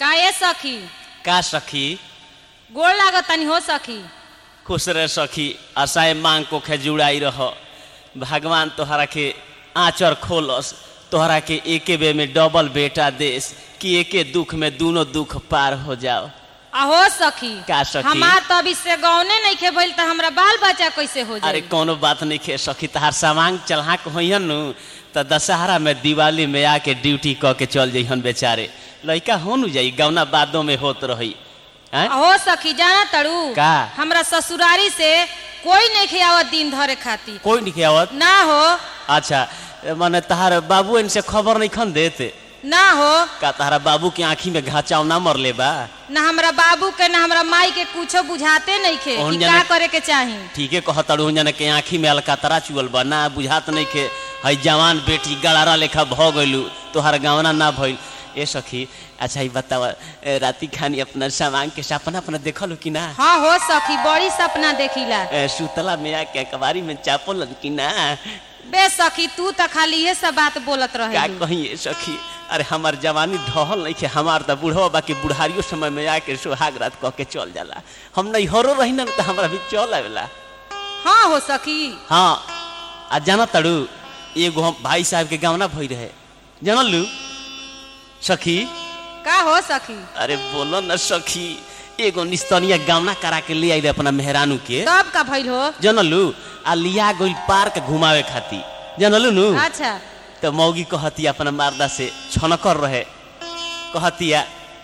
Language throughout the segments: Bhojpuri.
का ए सखी का सखी गोड़ लागत तनी हो सखी खुश रह सखी आशाए मांग को जुड़ाई रह भगवान तोहरा के आंचर खोलस तोहरा के एके बे में डबल बेटा देस कि एके दुख में दोनों दुख पार हो जाओ अहो सखी का सखी? हमार तो अभी से गौने नहीं खे भइल त हमरा बाल बच्चा कैसे हो अरे जाई कोनो बात नहीं खे सखी तहार सामान चढ़ा के होइहन नु त दशहरा में दिवाली में आके ड्यूटी क के चल जइहन बेचारे लइका हो नु जाई गौना बादों में होत रही हैं? अहो सखी जाना तड़ू का? हमरा ससुरारी से कोई नहीं खे आवत दिन धरे खातिर कोई नहीं आवत ना हो अच्छा माने तहार बाबू इनसे खबर नहीं खन देते ना हो का तहारा बाबू के आंखी में घाचाव ना मरले बा ना हमरा बाबू के ना हमरा माई के कुछो बुझाते नहीं खे ओहन कि जाने- का करे के चाही ठीके कहतड़ू जने के आंखी में अलकातरा चुअल बा ना बुझात नहीं के हई जवान बेटी गड़ारा लेखा भ गइलू तोहार गावना ना भइल ए सखी अच्छा ई बतावा ए, राती खानी अपना सामान के सपना अपना देखलू कि ना हाँ हो सखी बड़ी सपना देखिला ए, सुतला में आके अखबारी में चापल कि ना बे सखी तू त खाली ये सब बात बोलत का रहे कही ए सखी अरे हमार जवानी ढहल नहीं के हमार त बूढ़वा बाकी बुढ़ारियो समय में आके सुहाग रात कह के चल जाला हम नहीं हरो रही ना त हमरा भी चल आवेला हाँ हो सखी हाँ आ जाना तड़ू एगो हम भाई साहब के गावना भई रहे जानल लू सखी का हो सखी अरे बोलो न सखी एगो निस्तनिया गावना करा के ले आई रहे अपना मेहरानू के तब का भइल हो जानलू आ लिया गइल पार्क घुमावे खाती जानलू नु अच्छा तो मौगी कहती अपना मारदा से छनकर रहे कहतिया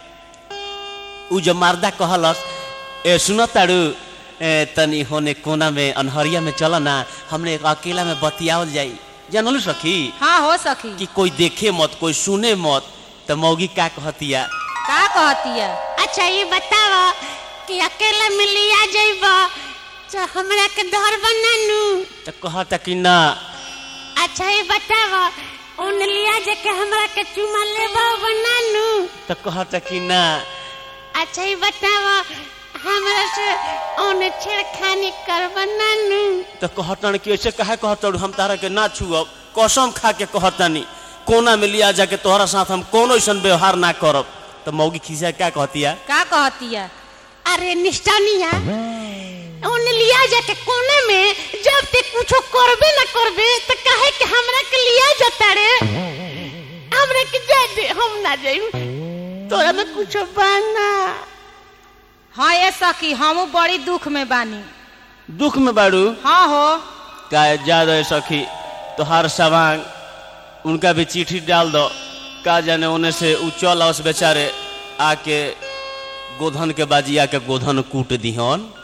उ जो मारदा कहलस ए सुन ताड़ू ए तनी होने कोना में अनहरिया में चल ना हमने एक अकेला में बतियावल जाई जानलू सखी हाँ हो सखी कि कोई देखे मत कोई सुने मत तो मौगी का कहतिया का कहतिया अच्छा ये बताओ कि अकेला में लिया जाइब तो हमरा के डर बनानू तो कहता कि ना अच्छा ये बताओ उन लिया जाके हमरा के चुमा लेब बनानू तो कहता कि ना अच्छा ये बताओ हमरा से उन छेड़खानी कर बनानू तो कहतन कि ऐसे कहे कहतड़ हम तारा के ना छुअब कसम खा के कहतनी कोना में लिया जाके तोहरा साथ हम कोनो ऐसा व्यवहार ना करब तो मौगी खिसिया क्या कहतिया का कहतिया अरे निष्ठानिया उन लिया जाके कोने में जब ते कुछो करबे ना करबे तो काहे कि हमरा के लिया जाता रे हमरा के जा दे हम ना जाइम तोरा में कुछो बाना हाँ ये सखी हमू बड़ी दुख में बानी दुख में बाड़ू हाँ हो का जा रहे सखी तोहार सवांग उनका भी चिट्ठी डाल दो का जाने उन्हें से उ चल आओ बेचारे आके गोधन के बाजी आके गोधन कूट दिहन